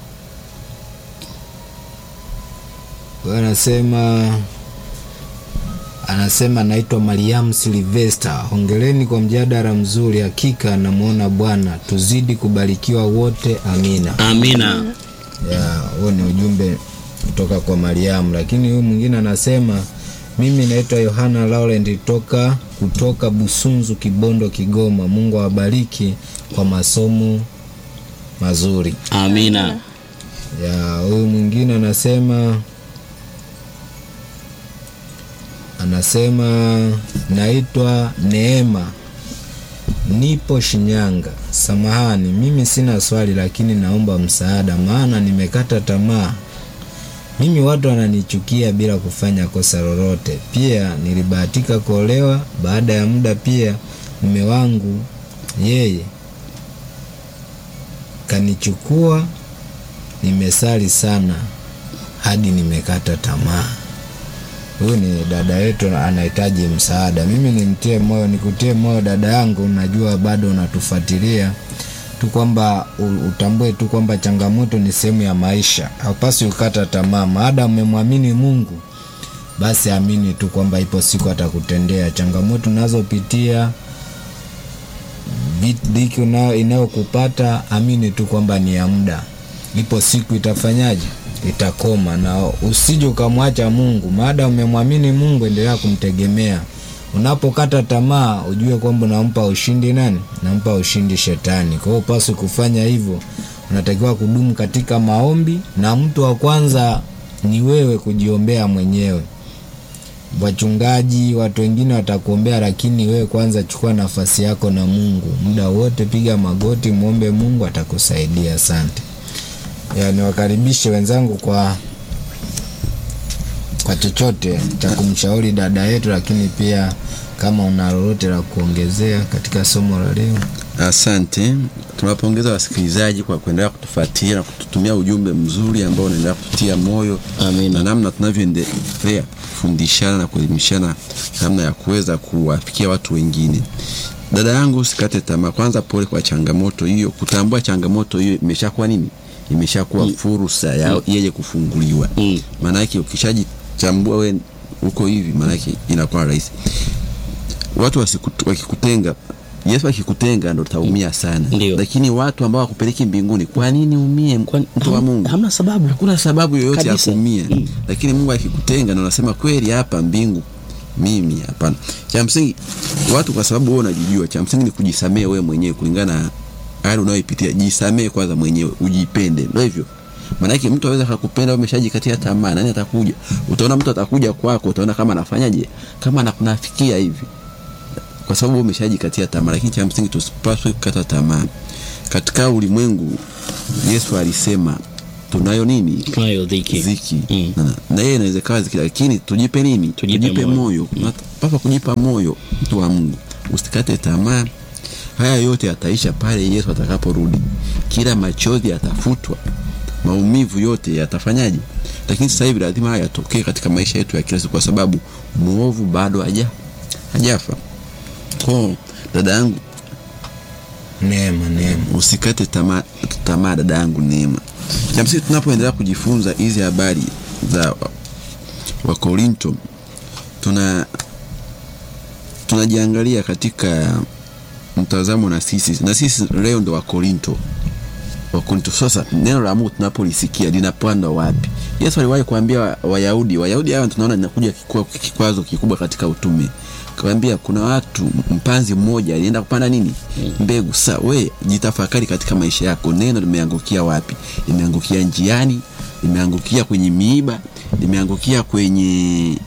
huyu anasema anasema naitwa mariam silvester hongereni kwa mjadala mzuri hakika namwona bwana tuzidi kubarikiwa wote amina amina ya huo ni ujumbe kutoka kwa mariamu lakini huyu mwingine anasema mimi naitwa yohana laurent toka kutoka busunzu kibondo kigoma mungu awabariki kwa masomo mazuri amina ya huyu mwingine anasema anasema naitwa neema nipo shinyanga samahani mimi sina swali lakini naomba msaada maana nimekata tamaa mimi watu wananichukia bila kufanya kosa lolote pia nilibahatika kuolewa baada ya muda pia mume wangu yeye kanichukua nimesali sana hadi nimekata tamaa huyu ni dada yetu anahitaji msaada mimi nimtie moyo nikutie moyo dada yangu najua bado unatufuatilia tu kwamba u- utambue tu kwamba changamoto ni sehemu ya maisha haupasi ukata tamaa maada umemwamini mungu basi amini tu kwamba ipo siku atakutendea changamoto unazopitia vi- dhiki unayo- inayokupata amini tu kwamba ni ya muda ipo siku itafanyaje itakoma na usije ukamwacha mungu maada umemwamini mungu endelea kumtegemea unapokata tamaa ujue kwamba unampa ushindi nani unampa ushindi shetani kwa hiyo upaswi kufanya hivyo unatakiwa kudumu katika maombi na mtu wa kwanza ni wewe kujiombea mwenyewe wachungaji watu wengine watakuombea lakini wewe kwanza chukua nafasi yako na mungu muda wote piga magoti mwombe mungu atakusaidia asante ya niwakaribishe wenzangu kwa kwa chochote cha kumshauri dada yetu lakini pia kama una lolote la kuongezea katika somo la leo asante tunawapongeza wasikilizaji kwa kuendelea kutufuatilia na kututumia ujumbe mzuri ambao unaendelea kututia moyo Amina. na namna tunavyoendelea kufundishana na kuelimishana namna ya kuweza kuwafikia watu wengine dada yangu usikate tamaa kwanza pole kwa changamoto hiyo kutambua changamoto hiyo imeshakuwa nini imeshakuwa fursa ya yeye kufunguliwa Mm. maanake ukishajichambua we uko hivi maanake inakuwa rahisi watu wasikut- wakikutenga yesu akikutenga ndo utaumia sana Ndio. lakini watu ambao wakupeleki mbinguni kwa nini umie Kwani- mtu wa ham- mungu hamna sababu hakuna sababu yoyote ya Kabisa. kuumia Mm. lakini mungu akikutenga ndo unasema kweli hapa mbingu mimi hapana cha msingi watu kwa sababu wewe unajijua cha msingi ni kujisamee wewe mwenyewe kulingana na hali unayoipitia jisamee kwanza mwenyewe ujipende ndio hivyo maanake mtu aweza akakupenda wewe umeshajikatia tamaa nani atakuja utaona mtu atakuja kwako utaona kama anafanyaje kama anakunafikia hivi kwa sababu wewe umeshajikatia tamaa lakini cha msingi tusipaswe kukata tamaa katika ulimwengu yesu alisema tunayo nini tunayo dhiki ziki Mm. na, na yeye inaweza kawa ziki lakini tujipe nini Tujipe moyo. moyo papa kujipa moyo mtu wa mungu usikate tamaa haya yote yataisha pale yesu atakaporudi kila machozi yatafutwa maumivu yote yatafanyaje lakini sasa hivi lazima haya yatokee katika maisha yetu ya kila siku kwa sababu mwovu bado haja hajafa ko dada yangu neema neema usikate tamaa tamaa dada yangu neema cha msingi tunapoendelea kujifunza hizi habari za wakorinto tuna tunajiangalia katika mtazamo na sisi na sisi leo ndo wakorinto wakorinto sasa neno la mungu tunapolisikia linapanda wapi yesu aliwahi kuambia wa- wayahudi wayahudi hawa tunaona linakuja kikwa- kikwazo kikubwa katika utume kawambia kuna watu mpanzi mmoja alienda kupanda nini mbegu sa we jitafakari katika maisha yako neno limeangukia wapi limeangukia njiani limeangukia kwenye miiba limeangukia kwenye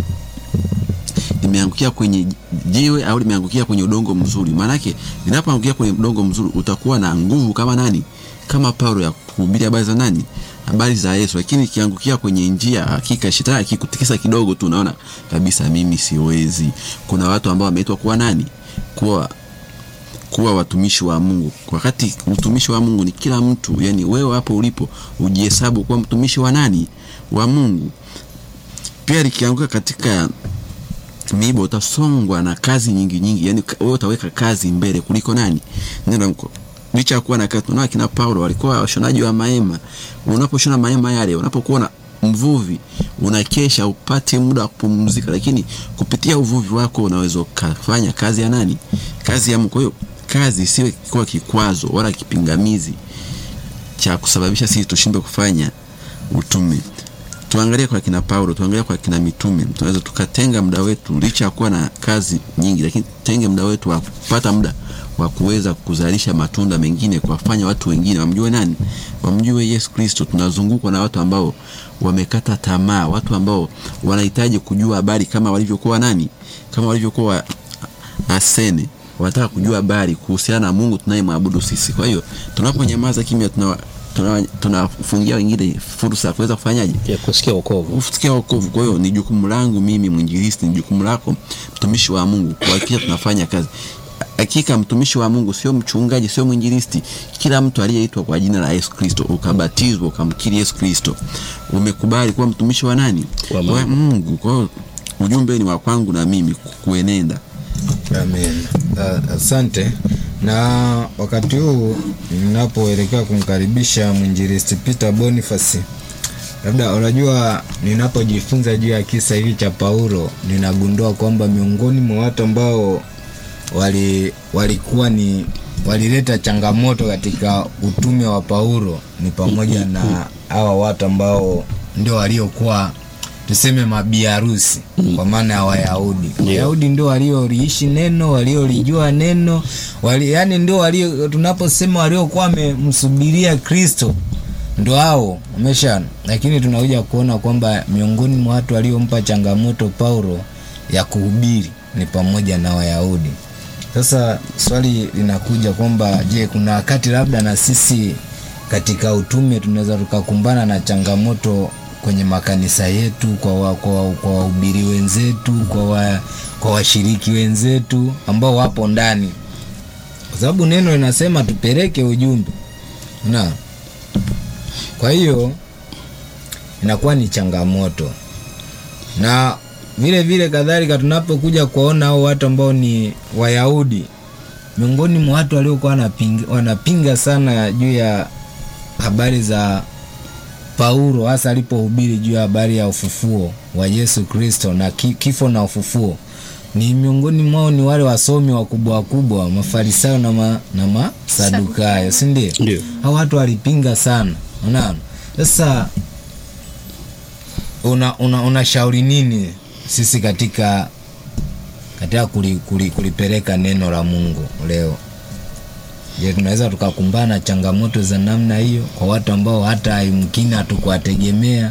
limeangukia kwenye jiwe au limeangukia kwenye udongo mzuri maanake linapoangukia kwenye udongo mzuri utakuwa na nguvu kama nani kama paulo ya kuhubiri habari za nani habari za yesu lakini ikiangukia kwenye njia hakika shetani akikutikisa kidogo tu unaona kabisa mimi siwezi kuna watu ambao wameitwa kuwa nani kuwa kuwa watumishi wa mungu wakati utumishi wa mungu ni kila mtu yani wewe hapo ulipo ujihesabu kuwa mtumishi wa nani wa mungu pia likianguka katika miiba utasongwa na kazi nyingi nyingi yani wewe utaweka kazi mbele kuliko nani neno mko licha ya kuwa na kazi tunaona kina paulo walikuwa washonaji wa mahema unaposhona mahema yale unapokuwa na mvuvi unakesha upate muda wa kupumzika lakini kupitia uvuvi wako unaweza ukafanya kazi ya nani kazi ya Mungu. kwa hiyo kazi isiwe kuwa kikwazo wala kipingamizi cha kusababisha sisi tushindwe kufanya utume tuangalie kwa kina paulo tuangalie kwa kina mitume tunaweza tukatenga muda wetu licha ya kuwa na kazi nyingi lakini tenge muda wetu wa kupata muda wa kuweza kuzalisha matunda mengine kuwafanya watu wengine wamjue nani wamjue yesu kristo tunazungukwa na watu ambao wamekata tamaa watu ambao wanahitaji kujua habari kama walivyokuwa nani kama walivyokuwa asene wanataka kujua habari kuhusiana na mungu tunayemwabudu sisi kwa hiyo tunaponyamaza kimya tuna tunafungia tuna tunafungia wengine fursa ya kuweza kufanyaje ya kusikia wokovu kufikia wokovu kwa hiyo ni jukumu langu mimi mwinjilisti ni jukumu lako mtumishi wa mungu kuhakikisha tunafanya kazi hakika mtumishi wa mungu sio mchungaji sio mwinjilisti kila mtu aliyeitwa kwa jina la yesu kristo ukabatizwa ukamkiri yesu kristo umekubali kuwa mtumishi wa nani Wa Mungu. wa mungu kwa hiyo ujumbe ni wa kwangu na mimi kuenenda Amen. Uh, asante. Na wakati huu ninapoelekea kumkaribisha mwinjilisti Peter Boniface, labda unajua, ninapojifunza juu ya kisa hivi cha Paulo, ninagundua kwamba miongoni mwa watu ambao wali walikuwa ni walileta changamoto katika utume wa Paulo ni pamoja na hawa watu ambao ndio waliokuwa tuseme mabiharusi kwa maana ya Wayahudi. Wayahudi ndio walioliishi neno, waliolijua neno, wali, yani ndio walio tunaposema waliokuwa wamemsubiria Kristo ndo hao umesha, lakini tunakuja kuona kwamba miongoni mwa watu waliompa changamoto Paulo ya kuhubiri ni pamoja na Wayahudi. Sasa swali linakuja kwamba je, kuna wakati labda na sisi katika utume tunaweza tukakumbana na changamoto kwenye makanisa yetu, kwa wa, kwa wa- kwa wahubiri wenzetu, kwa wa, kwa washiriki wenzetu ambao wapo ndani, kwa sababu neno linasema tupeleke ujumbe na kwa hiyo inakuwa ni changamoto na vile vile kadhalika tunapokuja kuwaona hao watu ambao ni Wayahudi, miongoni mwa watu waliokuwa wanapinga, wanapinga sana juu ya habari za Paulo, hasa alipohubiri juu ya habari ya ufufuo wa Yesu Kristo na ki- kifo na ufufuo, ni miongoni mwao ni wale wasomi wakubwa wakubwa, Mafarisayo na, ma, na Masadukayo, si ndio? Ndio. hao watu walipinga sana unaona sasa una, una, unashauri nini sisi katika katika kuli, kuli, kulipeleka neno la Mungu leo. Je, tunaweza tukakumbana na changamoto za namna hiyo kwa watu ambao hata yumkini hatukuwategemea?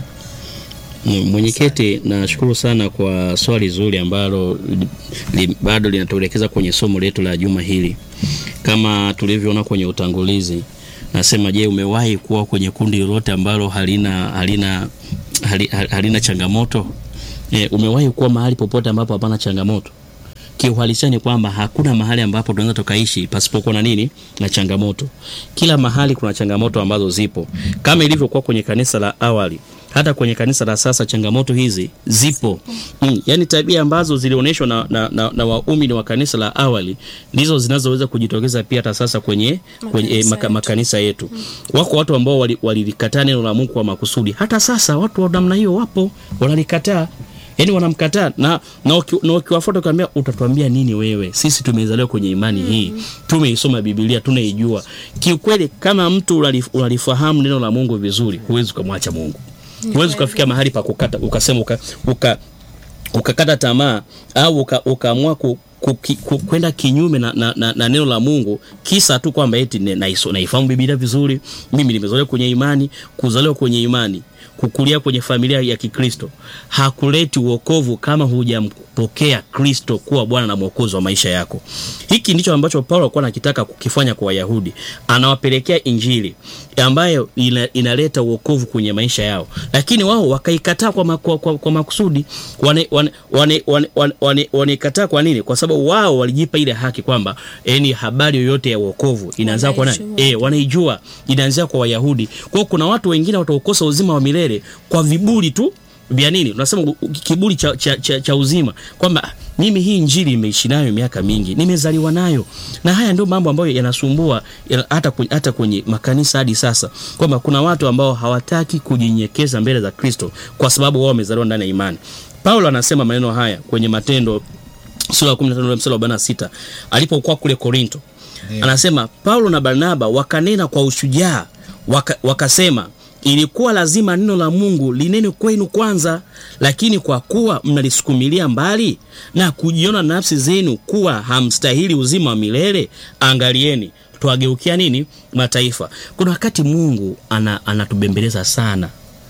M- Mwenyekiti, nashukuru sana kwa swali zuri ambalo li, li, bado linatuelekeza kwenye somo letu la juma hili. Kama tulivyoona kwenye utangulizi, nasema je, umewahi kuwa kwenye kundi lolote ambalo halina halina hali, hali- halina changamoto? E, umewahi kuwa mahali popote ambapo hapana changamoto? Kiuhalisia ni kwamba hakuna mahali ambapo tunaweza tukaishi pasipokuwa na nini na changamoto. Kila mahali kuna changamoto ambazo zipo, kama ilivyokuwa kwenye kanisa la awali, hata kwenye kanisa la sasa changamoto hizi zipo. Mm, yani tabia ambazo zilionyeshwa na, na, na, na waumini wa kanisa la awali ndizo zinazoweza kujitokeza pia hata sasa kwenye, kwenye eh, Makanisa maka, yetu. makanisa yetu. Wako watu ambao wali- walilikataa neno la Mungu kwa makusudi. Hata sasa watu wa namna hiyo wapo, wanalikataa yaani wanamkataa na na uki- na ukiwafuata ukiambia utatuambia nini wewe sisi tumezaliwa kwenye imani hii tumeisoma biblia tunaijua kiukweli kama mtu unalif- unalifahamu neno la mungu vizuri huwezi ukamwacha mungu huwezi ukafikia mahali pa kukata ukasema uka, uka, ukakata tamaa au uka- ukaamua ku, ku, ki- ku, kwenda kinyume na, na, na, na neno la Mungu kisa tu kwamba eti ne- naiso- naifahamu Biblia vizuri, mimi nimezaliwa kwenye imani. Kuzaliwa kwenye imani, kukulia kwenye familia ya Kikristo hakuleti uokovu kama hujampokea Kristo kuwa Bwana na Mwokozi wa maisha yako. Hiki ndicho ambacho Paulo alikuwa anakitaka kukifanya kwa Wayahudi, anawapelekea Injili ambayo ina, inaleta uokovu kwenye maisha yao, lakini wao wakaikataa kwa, ma, kwa, kwa, kwa makusudi. Wanaikataa wane, wane, wane, wane, wane, wanaikataa kwa nini? Kwa sababu wao walijipa ile haki kwamba yani habari yoyote ya uokovu inaanzia kwa nani? Wanaijua. Eh, wanaijua inaanzia kwa Wayahudi. Kwa hiyo kuna watu wengine wataukosa uzima wa milele kwa viburi tu vya nini unasema u- u- kiburi cha, cha, cha, cha uzima kwamba "Ah, mimi hii njiri imeishi nayo miaka mingi nimezaliwa nayo na haya ndio mambo ambayo yanasumbua ya- hata, kwenye, hata kwenye makanisa hadi sasa kwamba kuna watu ambao hawataki kujinyenyekeza mbele za kristo kwa sababu wao wamezaliwa ndani ya imani paulo anasema maneno haya kwenye matendo sura ya 15 ule mstari wa 46 alipokuwa kule korinto anasema paulo na barnaba wakanena kwa ushujaa waka, wakasema ilikuwa lazima neno la mungu linene kwenu kwanza lakini kwa kuwa mnalisukumilia mbali na kujiona nafsi zenu kuwa hamstahili uzima wa milele angalieni twageukia nini mataifa kuna wakati mungu ana, anatubembeleza sana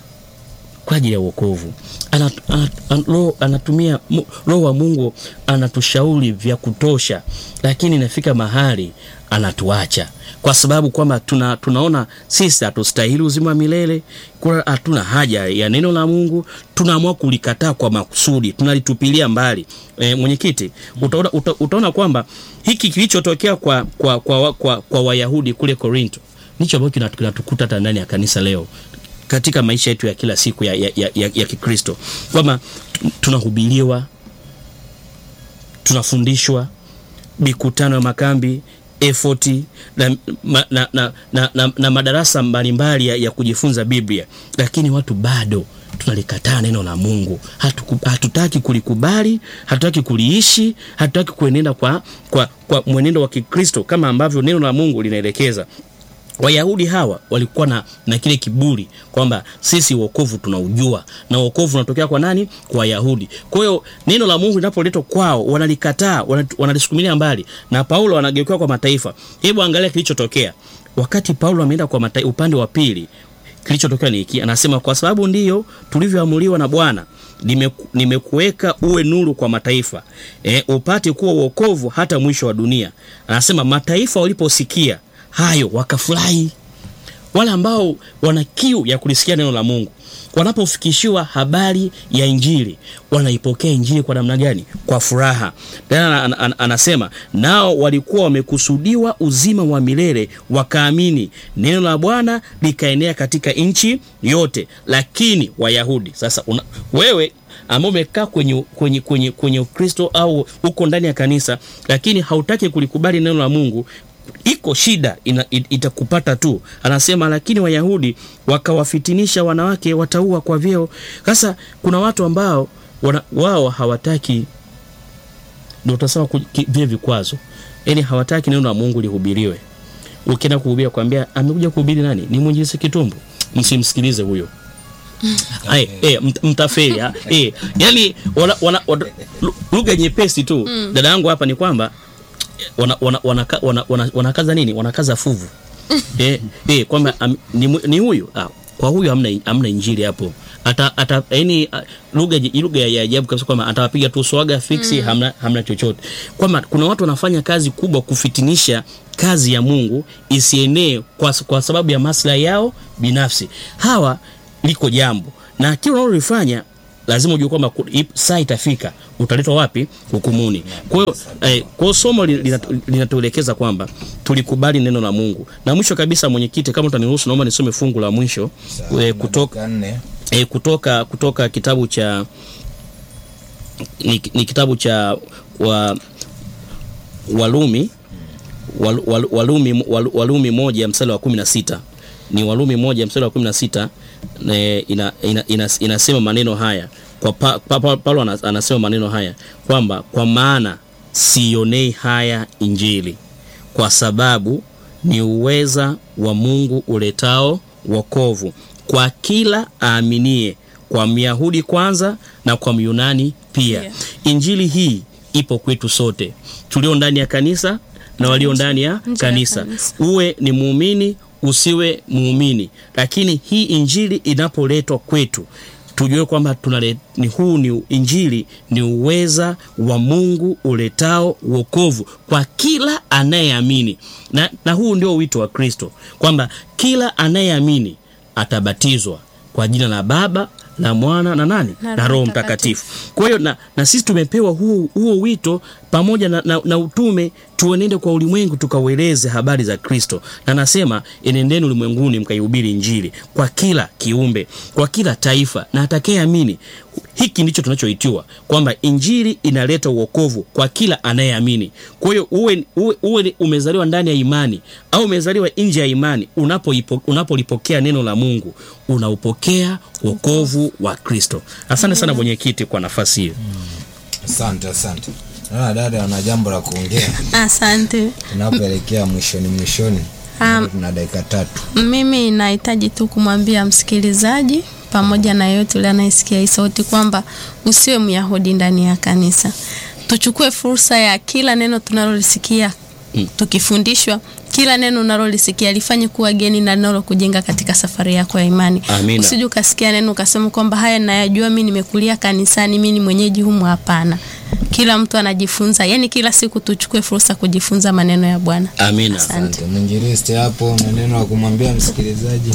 kwa ajili ya uokovu ana, ana, ana, roho- anatumia mu- roho wa mungu anatushauri vya kutosha lakini inafika mahali anatuacha kwa sababu kwamba tuna, tunaona sisi hatustahili uzima wa milele kuna hatuna haja ya neno la mungu tunaamua kulikataa kwa makusudi tunalitupilia mbali e, mwenyekiti utaona, uta, utaona kwamba hiki kilichotokea kwa, kwa, kwa, kwa, kwa wayahudi kule korinto ndicho ambacho kinatu- kinatukuta hata ndani ya kanisa leo katika maisha yetu ya kila siku ya, ya, ya, ya, ya kikristo kwamba tu- tunahubiriwa tunafundishwa mikutano ya makambi efoti na, ma, na, na, na, na, na madarasa mbalimbali ya, ya kujifunza biblia lakini watu bado tunalikataa neno la mungu Hatuku, hatutaki kulikubali hatutaki kuliishi hatutaki kuenenda kwa, kwa, kwa mwenendo wa kikristo kama ambavyo neno la mungu linaelekeza wayahudi hawa walikuwa na, na kile kiburi kwamba sisi uokovu tunaujua na uokovu unatokea kwa nani kwa wayahudi kwa hiyo neno la mungu linapoletwa kwao wanalikataa wanat- wanalisukumilia mbali na paulo anageukiwa kwa mataifa hebu angalia kilichotokea wakati paulo ameenda kwa matai, upande wa pili kilichotokea ni hiki anasema kwa sababu ndiyo tulivyoamuliwa na bwana nimeku- nimekuweka uwe nuru kwa mataifa e, upate kuwa uokovu hata mwisho wa dunia anasema mataifa waliposikia hayo wakafurahi wale ambao wana kiu ya kulisikia neno la mungu wanapofikishiwa habari ya injili wanaipokea injili kwa namna gani kwa furaha tena an, an, anasema nao walikuwa wamekusudiwa uzima wa milele wakaamini neno la bwana likaenea katika nchi yote lakini wayahudi sasa una, wewe ambao umekaa kwenye kwenye kwenye kwenye ukristo au uko ndani ya kanisa lakini hautaki kulikubali neno la mungu iko shida ina, it, itakupata tu anasema lakini wayahudi wakawafitinisha wanawake wataua kwa vyeo sasa kuna watu ambao wana, wao hawataki ndio utasema ku- ki- vile vikwazo yani hawataki neno la mungu lihubiriwe ukienda kuhubiri kwambia amekuja kuhubiri nani ni mwinjilisi kitumbu msimsikilize huyo Ay, eh, mt- mtafeli ah, eh, yani wana, wana, wana, lu- lugha nyepesi tu dada yangu hapa ni kwamba wana, wana, wanaka- wana, wana, wanakaza nini wanakaza fuvu eh, eh, kwamba am, ni, mu- ni huyu ah, kwa huyu hamna, hamna injili hapo ata ata yani ah, lugha ji- lugha ya ajabu kabisa kwamba atawapiga tu swaga fiksi hamna, hamna chochote kwamba kuna watu wanafanya kazi kubwa kufitinisha kazi ya Mungu isienee kwa, kwa sababu ya maslahi yao binafsi hawa liko jambo na kile unalolifanya lazima ujue kwamba ku- ip- saa itafika utaletwa wapi hukumuni kwa hiyo eh, kwa hiyo somo li- linatu- linatuelekeza kwamba tulikubali neno la mungu na mwisho kabisa mwenyekiti kama utaniruhusu naomba nisome fungu la mwisho eh, kutoka Dakika nne. e, kutoka kutoka kitabu cha ni, ni kitabu cha wa, Walumi wal, wal, Walumi, wal, Walumi moja mstari wa kumi na sita ni Walumi moja mstari wa kumi na sita ne, ina, ina, ina, inasema maneno haya kwa pa, pa, pa, Paulo ana- anasema maneno haya kwamba kwa maana sionei haya injili kwa sababu ni uweza wa Mungu uletao wokovu kwa kila aaminie, kwa Myahudi kwanza na kwa Myunani pia. Pia. Injili hii ipo kwetu sote tulio ndani ya kanisa na walio ndani ya Nje ya kanisa. kanisa. Uwe ni muumini usiwe muumini, lakini hii injili inapoletwa kwetu tujue kwamba tunale, ni huu ni injili ni uweza wa Mungu uletao wokovu kwa kila anayeamini na, na huu ndio wito wa Kristo kwamba kila anayeamini atabatizwa kwa jina la Baba la Mwana na nani Na na Roho Roho Mtakatifu. Mtakatifu. Kwa hiyo na, na sisi tumepewa huo, huo wito pamoja na, na, na utume tuenende kwa ulimwengu tukaueleze habari za Kristo, na nasema enendeni ulimwenguni mkaihubiri Injili kwa kila kiumbe, kwa kila taifa na atakayeamini. Hiki ndicho tunachoitiwa kwamba Injili inaleta uokovu kwa kila anayeamini. Kwa hiyo uwe, uwe, uwe ni- umezaliwa ndani ya imani au umezaliwa nje ya imani, unapoipo- unapolipokea neno la Mungu unaupokea wokovu wa Kristo. Asante sana mwenyekiti kwa nafasi hiyo. asante asante naona dada ana jambo la kuongea Asante. tunapoelekea mwishoni mwishoni Um, tuna dakika tatu Mimi nahitaji tu kumwambia msikilizaji pamoja na yeyote yule anayesikia hii sauti kwamba usiwe Myahudi ndani ya kanisa. Tuchukue fursa ya kila neno tunalolisikia tukifundishwa, kila neno unalolisikia lifanye kuwa geni na nalo kujenga katika safari yako ya imani. Amina. Usije ukasikia neno ukasema kwamba haya nayajua, mimi nimekulia kanisani, mimi ni mwenyeji humu. Hapana, kila mtu anajifunza, yani kila siku tuchukue fursa kujifunza maneno ya Bwana. Amina. Asante. asante mwinjilisti hapo na neno la kumwambia msikilizaji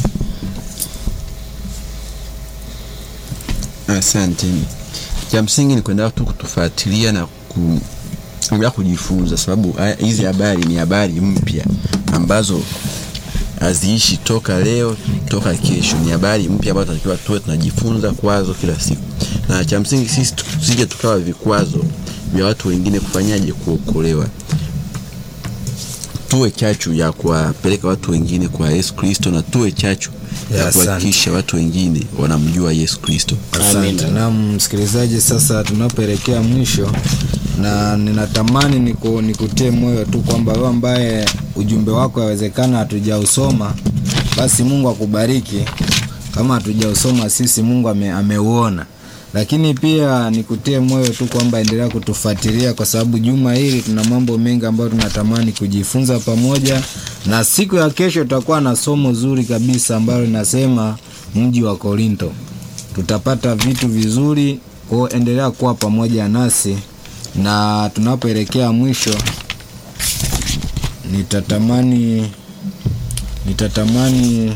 Asante. Cha msingi ni kuendelea tu kutufuatilia na ku kuendelea kujifunza, sababu haya- hizi habari ni habari mpya ambazo haziishi toka leo toka kesho. Ni habari mpya ambazo tunatakiwa tuwe tunajifunza kwazo kila siku, na cha msingi sisi tu- tusije tukawa vikwazo vya watu wengine kufanyaje kuokolewa tuwe chachu ya kuwapeleka watu wengine kwa Yesu Kristo na tuwe chachu Ya, ya asante. kuhakikisha watu wengine wanamjua Yesu Kristo. asante Amina. na msikilizaji sasa tunapoelekea mwisho na ninatamani niku, nikutie moyo tu kwamba wewe ambaye ujumbe wako yawezekana hatujausoma basi mungu akubariki kama hatujausoma sisi mungu ame, ameuona lakini pia nikutie moyo tu kwamba endelea kutufuatilia kwa sababu juma hili tuna mambo mengi ambayo tunatamani kujifunza pamoja na siku ya kesho tutakuwa na somo zuri kabisa ambalo linasema mji wa korinto tutapata vitu vizuri kwao endelea kuwa pamoja nasi na tunapoelekea mwisho nitatamani nitatamani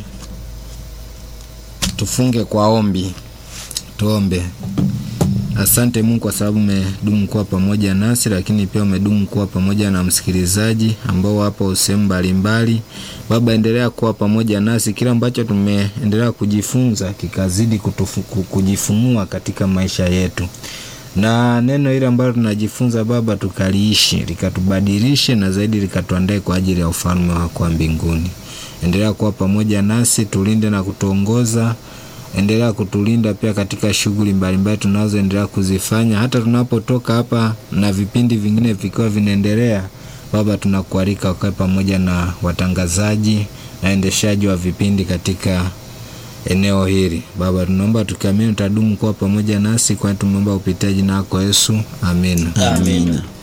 tufunge kwa ombi tuombe asante mungu kwa sababu umedumu kuwa pamoja nasi lakini pia umedumu kuwa pamoja na msikilizaji ambao wapo sehemu mbalimbali baba endelea kuwa pamoja nasi kile ambacho tumeendelea kujifunza kikazidi kutufu, ku- kujifunua katika maisha yetu na neno hili ambalo tunajifunza baba tukaliishi likatubadilishe na zaidi likatuandae kwa ajili ya ufalme wako wa mbinguni endelea kuwa pamoja nasi tulinde na kutuongoza endelea kutulinda pia katika shughuli mbalimbali tunazoendelea kuzifanya hata tunapotoka hapa na vipindi vingine vikiwa vinaendelea baba tunakualika ukae pamoja na watangazaji na endeshaji wa vipindi katika eneo hili. Baba, tunaomba tukiamini utadumu kuwa pamoja nasi, kwani tumeomba kupitia jina lako Yesu, amina. Amina.